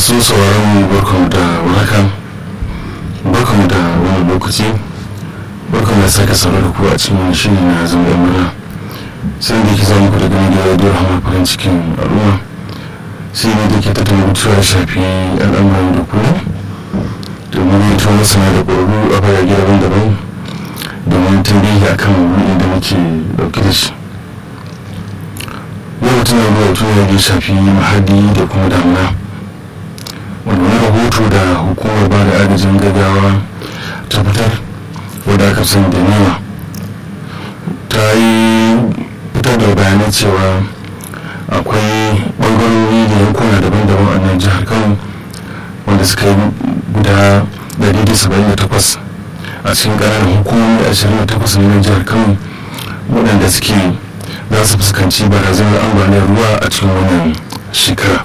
masu sauraron mu barkamu da warhaka barkamu da wani lokaci barkamu da sake sauraro da ku a cikin wani shiri na zama yan murna sai da yake zama ku da gani da radio rahama farin cikin al'umma sai ne da ke tattala mutuwa shafi al'amuran da kullum domin yin tuwa masana da ƙwararru a fagage daban-daban domin tambayi a kan wurin da muke ɗauke da shi yau tana ruwa tuna da shafi mahadi da kuma damuna wanda wani rahoto da hukumar ba da agajin gaggawa ta fitar wadda aka sani da nema ta yi fitar da bayanai cewa akwai ɓangarori da yankuna daban-daban a nan jihar kano wanda suka yi guda 178 a cikin ƙananan hukumomi 28 na jihar kano waɗanda suke za su fuskanci barazanar ambaliyar ruwa a cikin wannan shekara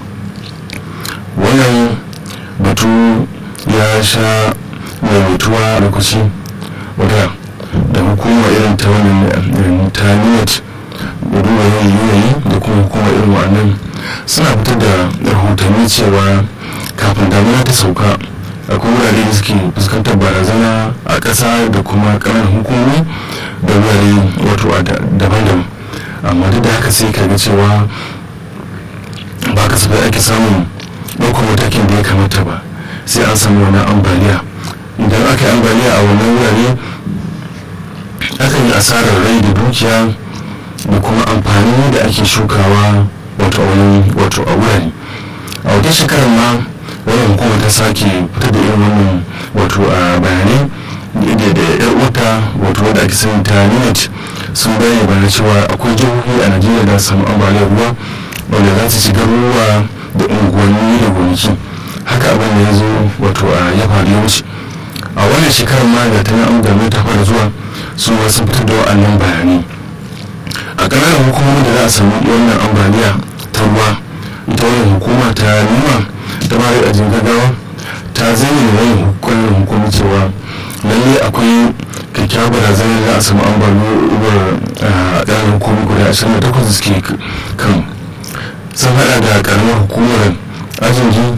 wannan batu ya sha maimaituwa lokaci wadda da hukumar irin ta wannan ta niyat da duba yanayi da kuma hukumar irin wa'annan suna fitar da rahotanni cewa kafin damuna ta sauka akwai wurare da suke fuskantar barazana a ƙasa da kuma ƙananan hukumomi da wurare wato daban-daban amma duk da haka sai ka ga cewa ba kasafai ake samun ɗaukar matakin da ya kamata ba sai an samu wani ambaliya idan aka yi ambaliya a wannan wurare akan yi asarar rai da dukiya da kuma amfani da ake shukawa wato a wurare a wata shekarar ma wannan hukumar ta sake fitar da irin wannan wato a bayanai da yar wata wato wadda ake sani ta unit sun bayyana bayan cewa akwai jihohi a najeriya da samu ambaliyar ruwa wanda za su shiga ruwa da unguwanni da gonaki haka abin da ya zo wato a ya faru ya wuce a wannan shekarar ma da ta yi amgame ta fara zuwa su ma sun fitar da wa'annan bayanai a ƙananan hukumomin da za a samu wannan ambaliya ta ruwa ita wannan hukuma ta nuna ta bari a jin gaggawa ta zayyana wannan hukumar hukumar cewa lalle akwai kyakkyawar barazanar da a samu ambaliyar a ƙananan hukumomi guda ashirin da takwas suke kan sun hada da karamar hukumar ajingi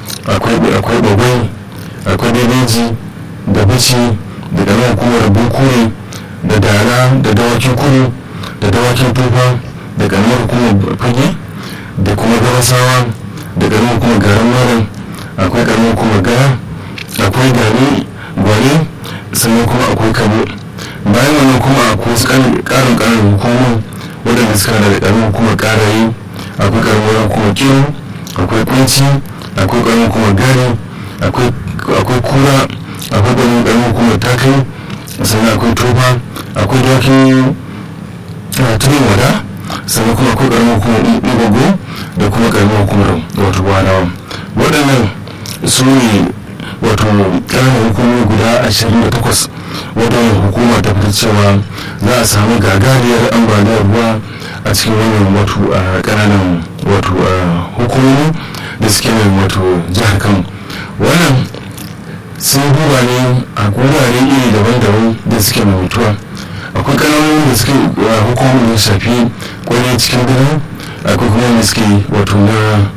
akwai babai akwai bebeji da bici da karamar hukumar bukure da dara da dawakin kudu da dawakin tufa da karamar hukumar fage da kuma garasawa da karamar hukumar garin malam akwai karamar hukumar gara akwai gari gwari sannan kuma akwai kabo bayan wannan kuma akwai wasu karin karin hukumar waɗanda suka da karamar hukumar karayi akwai karamar hukumar kiwo akwai kunci akwai karamar hukumar gari akwai kura akwai karamar hukumar takai sannan akwai tofa akwai dawakin tunin wada sannan kuma akwai karamar hukumar igogo da kuma karamar hukumar wato wadawa waɗannan su ne wato ƙananan hukumomi guda 28 waɗannan hukuma ta fitar cewa za a samu gagariyar ambaliyar ruwa a cikin wannan wato a ƙananan wato hukumomi da suke nan wato jihar kano wannan sun duba ne a wurare iri daban-daban da suke mai mutuwa akwai ƙananan da suke hukumomin da shafi kwanan cikin gani akwai kuma da suke wato na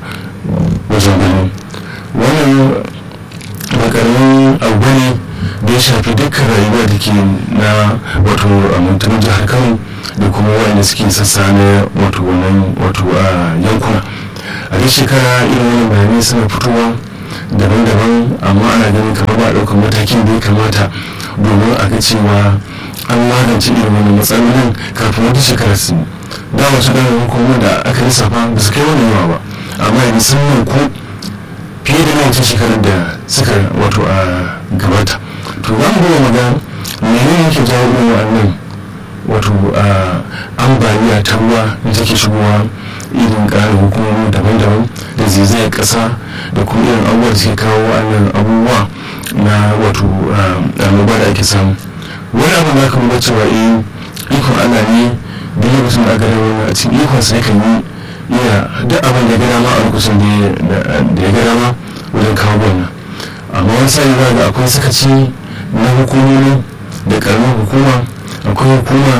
wajen gani wannan ba karamin abu ne da ya shafi dukkan rayuwa da ke na wato amintanin jihar kano da kuma wanda suke sassa na wato wannan wato a yankuna a duk shekara irin wani bayanai suna fitowa daban-daban amma ana ganin kamar ba a ɗaukar matakin da ya kamata domin a ga cewa an magance irin wani matsalolin kafin wata shekara su da wasu ɗanin hukumar da aka lissafa ba su kai wani yawa ba amma yanzu sun ko fiye da wancan shekarar da suka wato a gabata to za mu goma maga menene yake jawo irin wannan wato ambaliya ta ruwa da take shigowa irin ƙarin hukumomi daban-daban da zaizayar ƙasa da kuma irin abubuwa da suke kawo wannan abubuwa na wato annoba da ake samu wani abu da aka muga cewa eh ikon allah ne da lokacin da aka dawo a cikin ikon sai kan yi iya duk abin da ya gada ma a lokacin da ya gada ma wajen kawo wannan amma wani sai za ga akwai sakaci na hukumomi da karamar hukuma akwai hukuma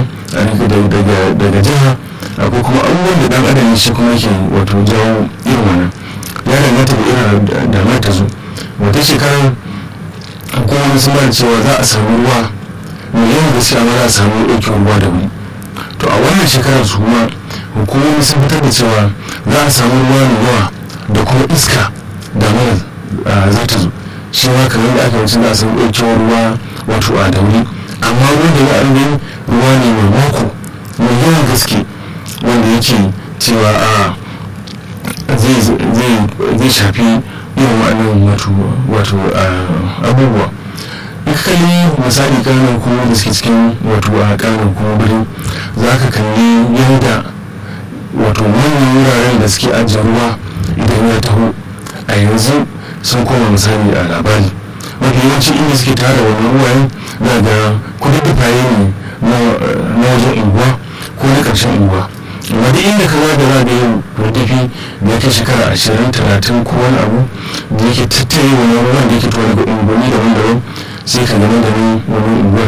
daga jiha akwai kuma abubuwan da dan adam shi kuma yake wato jawo irin wannan ya danganta da irin damar ta zo wata shekarar hukumomi sun bada cewa za a samu ruwa mai yawan gaske amma za a samu ɗaukewar ruwa da wuri to a wannan shekarar su kuma hukumomi sun fitar da cewa za a samu ruwa mai yawa da kuma iska da mara za ta zo shi ma kamar da aka wuce za a samu ɗaukewar ruwa wato a dauri amma ruwan da ya gani ruwa ne mai mako mai yawan gaske wanda yake cewa a zai shafi irin waɗannan wato abubuwa in kalli misali kanan kuma da suke cikin wato a kanan kuma birni za ka kalli yadda wato manyan wuraren da suke ajiye ruwa idan ya taho a yanzu sun koma misali a labari mafi yawanci inda suke tara wannan ruwayen na da kududdufaye ne na wajen unguwa ko na ƙarshen unguwa amma duk inda ka zaga za ga yin rudufi da yake shekara ashirin talatin ko wani abu da yake tattare wannan ruwan da yake tuwa daga unguwanni daban-daban sai ka gani da wani unguwar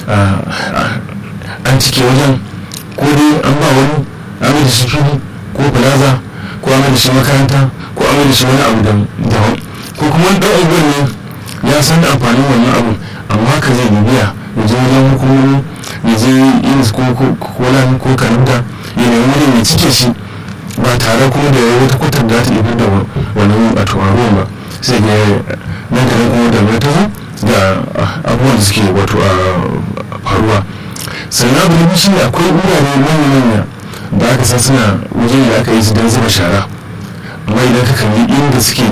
an cike wajen ko dai an ba wani an da shi fili ko plaza ko an da shi makaranta ko an da shi wani abu daban ko kuma wani ɗan unguwar ne ya san da amfanin wannan abu amma ka zai bibiya ya je wajen hukumomi ya je yin ko lan ko kanada ya nemi wani mai cike shi ba tare kuma da wata kwatar da ta iya da wannan wato a ruwan ba sai ga nan da nan kuma da ta zo da abubuwan da suke wato a faruwa sannan abu na shi akwai wurare manya-manya da aka san suna wajen da aka yi su don zuba shara amma idan ka kalli inda suke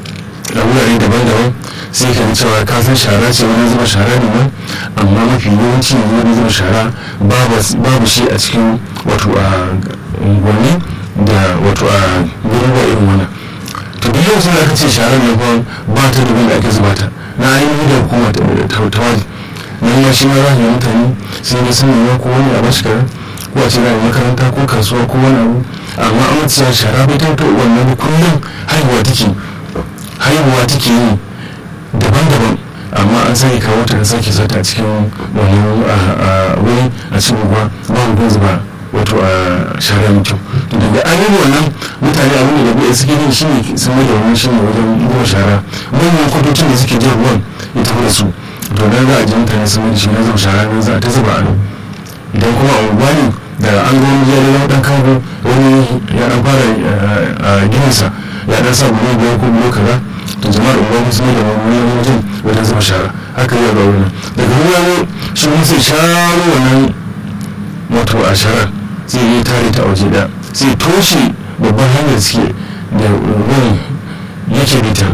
a wurare daban-daban sai ka cewa ka san shara ce wani zuba shara ne nan amma mafi yawanci ne wani zuba shara babu shi a cikin wato a unguwanni da wato a garuruwa irin wannan to duk yau da aka ce sharar ne kuma ba ta da da ake zuba ta na ainihin da hukuma ta wani nan ma shi ma za yi mutane sai da sun nema ko wani a bashi karan ko a ce na makaranta ko kasuwa ko wani abu amma an mace shara bai ta wannan kullum haihuwa take haihuwa take yi daban-daban amma an sake kawo ta da sake sata a cikin wani wuri a cikin ruwa ba mu zuba wato a shara mai kyau to daga an yi wannan mutane abin da bai suke yin shi ne sun mai da wannan shi ne wajen zuba shara manyan kwatocin da suke jin ruwan ya tafi da su to dan za a ji mutane sun mai da shi na zuba shara nan za a ta zuba a nan idan kuma a unguwa ne da an ga wani ya da dan kago wani ya dan fara gidansa ya dan sa bulo biyar ko bulo kaza to jama'ar unguwa sun mai da wani wajen wajen zuba shara haka ya ga wannan daga ruwa shi kuma sai sharo wannan wato a sharar zai yi tare ta waje da sai toshe babban hanyar suke da ruwan yake bita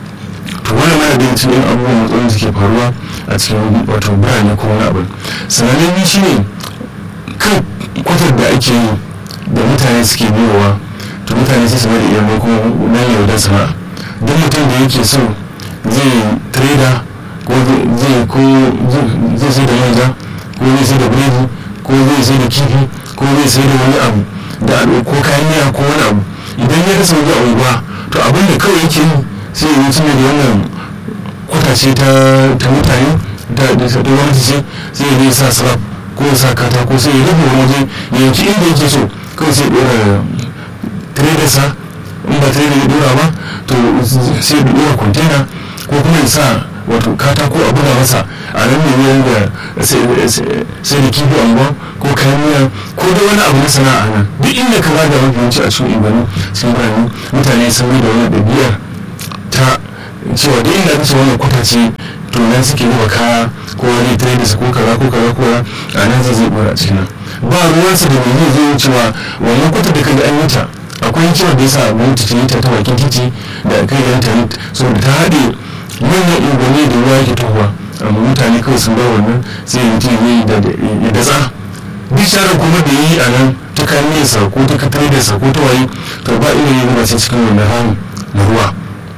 to wani mana da cikin abubuwan matsalolin suke faruwa a cikin wato birane ko wani abu sanannen ni shi ne kan kwatar da ake yi da mutane suke biyowa to mutane sai su bada iya ko nan yaudar sana'a duk mutum da yake so zai trader ko zai ko zai sai da manja ko zai sai da biredi ko zai sai da kifi ko zai sai da wani abu da ko kayan miya ko wani abu idan ya rasa waje a unguwa to abin da kawai yake yi sai ya wuce da wannan kwatace ta mutane da gwamnati ce sai ya sa sarraf ko ya sa katako sai ya rufe wani waje ya yanki inda yake so kawai sai ya dora tradersa in ba trader ya dora ba to sai ya dora container ko kuma ya sa wato katako a buga masa a nan ne da sai da kifi anguwa ko kayan miya ko da wani abu na sana'a nan duk inda ka zaga mafi yawanci a cikin ibanu sun birane mutane sun yi da wani ɗabi'ar ta cewa duk inda kace wannan kwata ce to nan suke zuba kaya ko wani traders ko kaza ko kaza ko a nan zai zai bora a cikin nan ba ruwansa da mai zai zo cewa wannan kwata da kaga an yi ta akwai hikimar da yasa gwamnati ta yi ta ta bakin titi da kai da intanet saboda ta haɗe manyan unguwanni da ruwa yake tohuwa amma mutane kawai sun bar wannan sai ya mutum yi ya datsa duk sharar kuma da yi a nan ta kayan sa ko ta katar da sa ko ta waye to ba ina yi zuba sai cikin wannan ramu na ruwa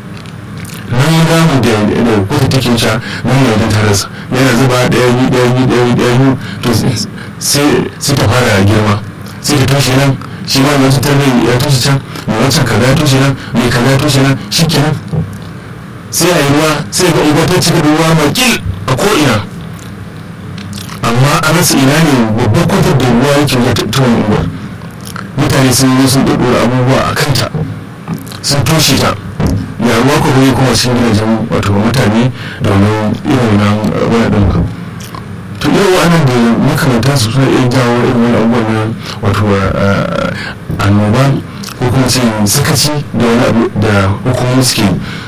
nan yi ramu da da kwata take sha nan ne wajen tarasa yana zuba ɗaya biyu ɗaya biyu ɗaya biyu ɗaya biyu to sai ta fara girma sai ta toshe nan shi ma mai cutar ya toshe can mai wancan kaza ya toshe nan mai kaza ya toshe nan shi kenan sai a yi ruwa sai ga unguwa ta cika da ruwa makil a ko'ina amma a rasa ina ne babban kwatar da ruwa yake wata tuwon unguwar mutane sun yi sun ɗaɗɗora abubuwa a kanta sun toshe ta ya ruwa ko bai kuma sun gidajen wato mutane domin irin nan wani ɗin to irin wa'annan da makamanta su suna iya jawo irin wani abubuwan nan wato annoba ko kuma ce sakaci da wani abu da hukumomi suke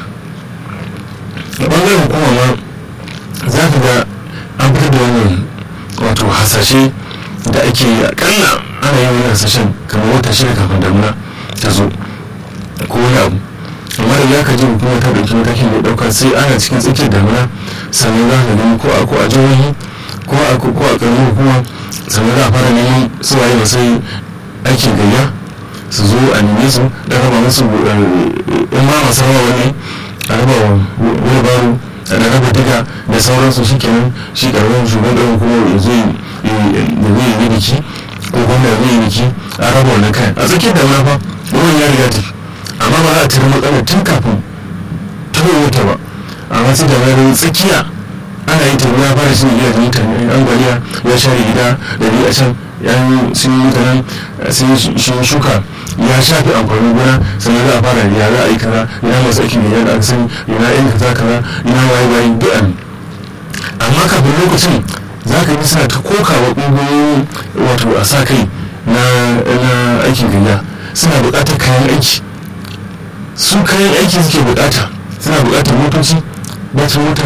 a ɓangaren hukuma ma za ka ga an fitar da wannan wato hasashe da ake akalla ana yin wani hasashen kamar wata shida kafin damuna ta zo ko wani abu amma da ya ka ji hukuma ta ɗauki matakin da ɗauka sai ana cikin tsakiyar damuna sannan za ka gani ko a ko a jihohi ko a ko a ƙaramin hukuma sannan za a fara neman su waye ba sai aikin gayya su zo a neme su da raba musu in ma masu rawa wani a raba wani baro da raba diga da sauransu shi kenan shi ƙaramin shugaban kuma ya zo da zai yi biki ko gwamna zai yi biki a raba wannan kayan a tsakiyar da fa ruwan ya riga tafi amma ba za a tare matsalar tun kafin ta wata ba amma sai da wani tsakiya ana yin tabi ya fara shi ne gidajen mutane ambaliya ya share gida da ni a can yan sun yi mutanen sun yi shuka ya shafi amfanin gona sannan za a fara ya za a yi kaza ina masu aikin da ya da aka sani ina yin kaza kaza ina waye waye duk amma kafin lokacin za ka yi suna ta kokawa ƙungiyoyin wato a sa kai na aikin gayya suna buƙatar kayan aiki su kayan aiki suke buƙata suna buƙatar motoci bacin mota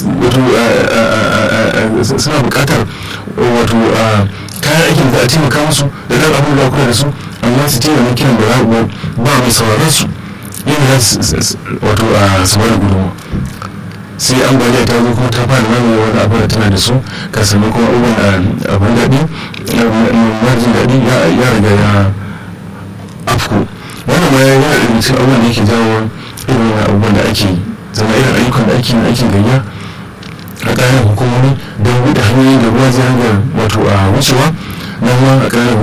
wato suna buƙatar wato kayan aikin da a taimaka musu da ɗan abin da kula da su amma su taimaka kiran da ba mai sauraron su yadda za su wato su bada gudunmu sai ambaliya ta zo kuma ta fara mamaye wani abu da tana da su ka sami kuma abubuwan abin daɗi marjin daɗi ya riga ya afko wannan ma ya yi cikin abubuwan da yake jawo irin abubuwan da ake zama irin ayyukan da ake na aikin gayya a ƙananan hukumomi don buɗe hanyoyin da ruwa zai hanyar wato a wucewa na ruwa a ƙananan